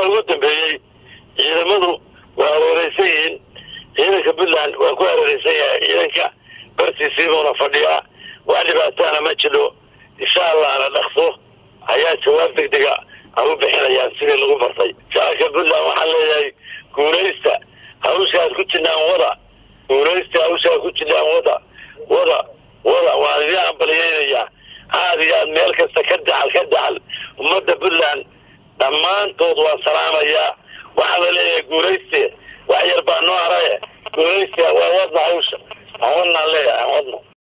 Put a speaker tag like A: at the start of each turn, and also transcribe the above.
A: ugu dambeeyey ciidamadu waa hareereysan yihiin ciidanka puntland waa ku hareereysan yahay ciidanka bartiisiibuuna fadhiyaa wax dhibaataana ma jiro insha allahna dhaqso ayaa jawaab deg dega a u bixinayaan sidii lagu bartay shacabka puntland waxaan leeyahay guulaysta hawshaad ku jirnaan wada guulaysta hawshaad ku jirnaan wada wada wada waan idin ambaliyeynayaa aada iyo aad meel kasta ka dacal ka dacal ummadda puntland dhammaantood waan salaamayaa waxaa la leeyahay guulayste wax yar baa noo haraye guulayste waa wadna hawsha aan wadnaan leeyahay aan wadno